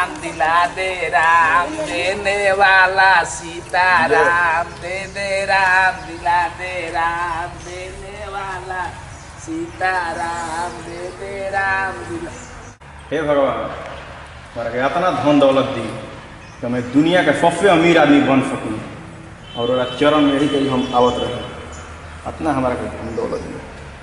राम दिला दे राम देने वाला सीताराम दे दे राम दिला दे राम देने वाला सीताराम दे दे राम दिला हे भगवान हमारा के इतना धन दौलत दी कि मैं दुनिया के सबसे अमीर आदमी बन सकूँ और ओरा चरण में ही कहीं हम आवत रहे इतना हमारा के धन दौलत दी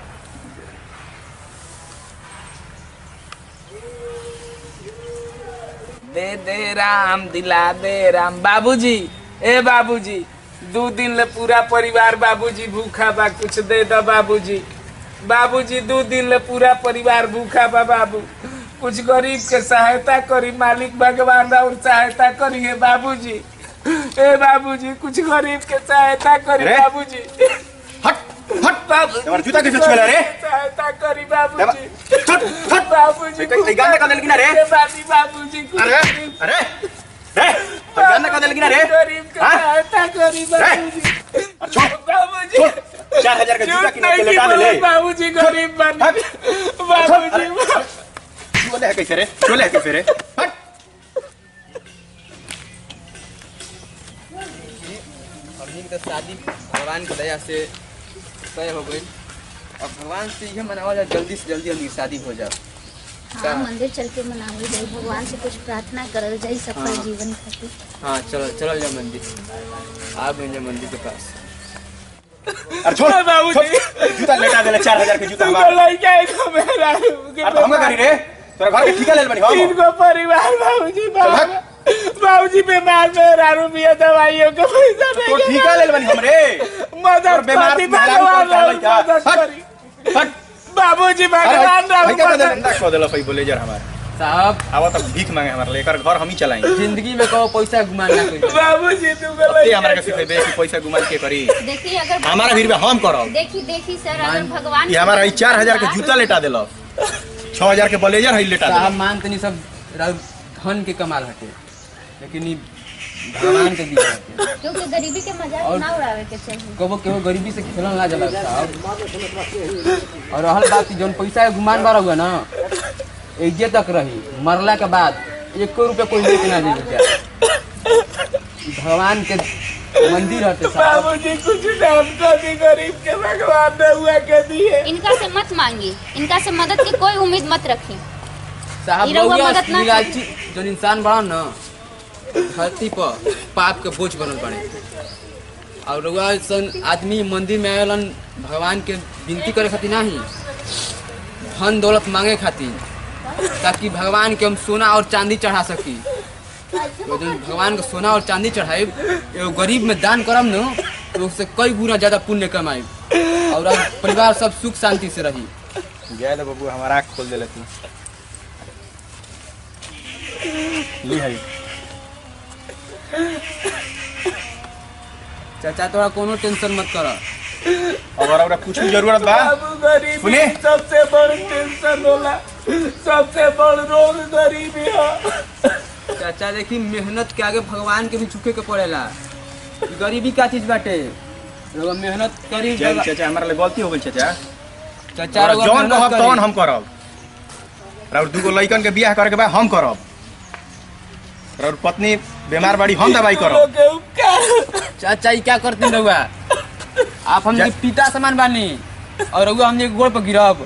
दे दे राम दिला दे राम बाबूजी ए बाबूजी दो दिन ले पूरा परिवार बाबूजी भूखा बा कुछ दे दो बाबूजी बाबूजी दो दिन ले पूरा परिवार भूखा बा बाबू कुछ गरीब के सहायता करी मालिक भगवान और सहायता करी है बाबूजी ए बाबूजी कुछ गरीब के सहायता करी अरे? बाबूजी हट हट बाबू तुम्हारा जूता कैसे छुएला रे? सहायता करी बाबूजी हट हट बाबूजी तो- तो गाना का दिल गिना रे? बाबी बाबूजी कुछ अरे गरीब- अरे रे तो जानना का दिल गिना रे गरीब के हाँ? सहायता करी बाबूजी और छोड़ बाबूजी छोड़ चार हजार का जूता झूठ किने के नहीं लेटा बोला, ले ले बाबूजी गरीब बन हट। बाबूजी चोले है कैसे रे चोले है कैसे रे हट हमनी के तो शादी भगवान के दया से तय हो गई और भगवान से यह मनावा जाए जल्दी से जल्दी हमनी के शादी हो जाए हाँ मंदिर चल के मनावल जाई भगवान से कुछ प्रार्थना करल जाई सफल हाँ। जीवन खातिर हाँ चलो चलो जाए मंदिर आ गए जाए मंदिर के पास अरे छोड़ बाबूजी। छोड़, जूता लेटा दे ले चार हजार के जूता तुमको हमारा लड़का इनको मेरा अरे तो हम करी रे तोरा घर के ठिका ले बनी हम इनको परिवार बाबूजी बाबूजी बीमार मेरा रुपया दवाइयों का पैसा तो नहीं ठिका ले बनी हम रे मदद बीमार- करी बीमार भगवान को राहुल क्या? मदद हट। करी हट बाबूजी अरे भगवान भाई राहुल क्या कर मदद देला कर देला भाई बोलेजर हमारा साहब आवा तब भीख मांगे हमारा लेकर घर हम ही चलाएंगे जिंदगी में कहो पैसा घुमाना कोई बाबूजी तुमको ते हमारा के लड़का सिखेबे कि पैसा गुमान के करी देखी अगर हमारा भीड़ में हम करब देखी देखी सर अगर भगवान ये हमारा ई चार हजार के जूता लेटा देला छह हजार के ब्लेजर है लेटा साहब देला मान तनी सब राउर धन के कमाल हटे लेकिन ई भगवान के दिया हटे क्योंकि गरीबी के मजाक और- ना उड़ावे के चाहिए कबो केहू गरीबी से खेलन ना जाला साहब और रहल बात कि जौन पैसा के गुमान बारा हुआ ना इज्जत तक रही मरला के बाद एको रुपया कोई लेके ना दे भगवान के मंदिर हटे साहब बाबूजी कुछ नाम कर दी गरीब के भगवान ने हुआ के दिए इनका से मत मांगी इनका से मदद की कोई उम्मीद मत रखी साहब ई रउआ रउआ मदद ना निराची जौन इंसान बड़ा ना धरती पर पाप के बोझ बनल बड़े और रउआ सन आदमी मंदिर में आवेलन भगवान के विनती करे खातिर नहीं धन दौलत मांगे खातिर ताकि भगवान के हम सोना और चांदी चढ़ा सकी तो जौन भगवान के सोना और चांदी चढ़ाई एगो गरीब में दान करम न तो उससे कई गुना ज्यादा पुण्य कमाई और अब परिवार सब सुख शांति से रही गया तो बाबू हमारा आँख खोल देले तू ली है चाचा तोरा कोनो टेंशन मत कर अगर ओकरा कुछ भी जरूरत बा बाबू गरीबी सुने? सबसे बड़ टेंशन होला सबसे बड़ रोग गरीबी है चाचा देखी मेहनत के आगे भगवान के भी झुके के पड़ेला ई गरीबी का चीज बाटे रउआ मेहनत करी चल चाचा हमारा ले गलती हो गई चाचा चाचा रउआ जौन मेहनत कहब करी। तौन हम करब और दूगो लइकन के बियाह करे के बाद हम करब और पत्नी बीमार बाड़ी हम दवाई करब लोग के उपकार चाचा ई क्या करते रउआ आप हमने जा- पिता समान बानी और रउआ हमने के गोड़ पर गिरब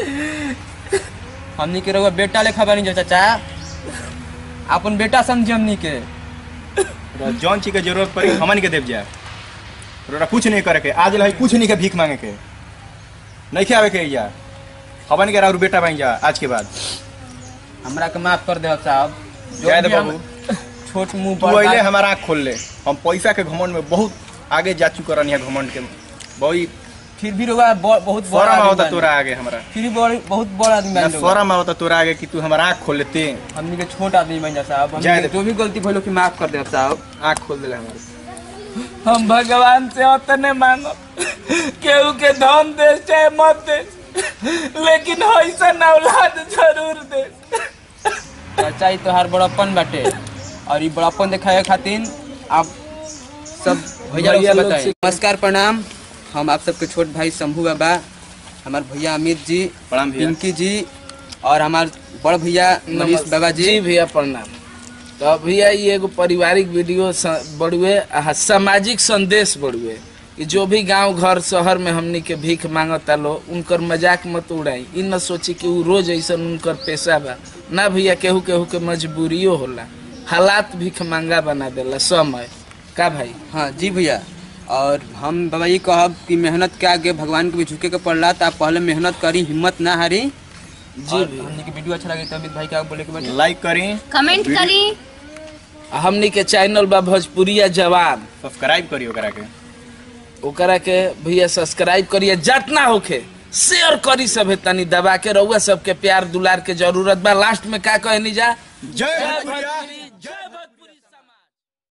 हमनी के रउआ बेटा लेखा बानी जो चाचा अपन बेटा समझी हमनी के और जौन चीज के जरूरत पड़ी हमन के देव जाए और कुछ नहीं करे के आज लही कुछ नहीं के भीख मांगे के नहीं के आवे के या हमन के और बेटा बन जा आज के बाद हमरा के माफ कर दे साहब जो जाए दे भी हम- बाबू छोट मुंह तू बड़ अइले बात- हमारा आँख खोल ले हम पैसा के घमंड में बहुत आगे जा चुका रहनी है घमंड के वही फिर भी रउआ ब- बहुत बड़ा शरम आदमी आवता बानी। तोरा आगे हमारा फिर भी बड़ी- बहुत बड़ा आदमी ना बानी रउआ। शरम आवता तोरा आगे कि तू हमारा आँख खोल लेते हमनी के छोट आदमी बन जा साहब हमनी जाए के दे। जो भी गलती भइलो कि माफ कर दे साहब आँख खोल देले हमारे हम भगवान से उतने मांगो केहू के धन दे चाहे मत दे लेकिन ऐसा औलाद जरूर दे चाचा ई तोहार बड़प्पन बाटे और ई बड़प्पन दिखाए खातिर आप सब भैया लोग से बताएं नमस्कार प्रणाम हम आप सबके छोट भाई शंभू बाबा हमार भैया अमित जी प्रणाम भैया। पिंकी जी और हमार बड़ भैया मनीष बाबा जी भैया प्रणाम तो भैया ये एगो पारिवारिक वीडियो स- बड़ुए आ सामाजिक संदेश बड़ुए कि जो भी गांव घर शहर में हमनी के भीख मांगता लो उनकर मजाक मत उड़ाई इ न सोची कि उ रोज ऐसा उनकर पेशा बा ना भैया केहू केहू के मजबूरियो होला हालात भीख मांगा बना देला समय का भाई हाँ जी भैया और हम बाबा ये कहब कि मेहनत के आगे भगवान के भी झुके के पड़ला तो आप पहले मेहनत करी हिम्मत ना हारी जी और भैया हमने के वीडियो अच्छा लगे तो अमित भाई क्या बोले के बाटे लाइक करी कमेंट करी आ हमनी के चैनल बा भोजपुरिया जवान सब्सक्राइब करी ओकरा के ओकरा के भैया सब्सक्राइब करिए जतना होखे शेयर करी सभे तनी दबा के रउआ सबके प्यार दुलार के जरूरत बा लास्ट में का कहनी जा जय भोजपुरिया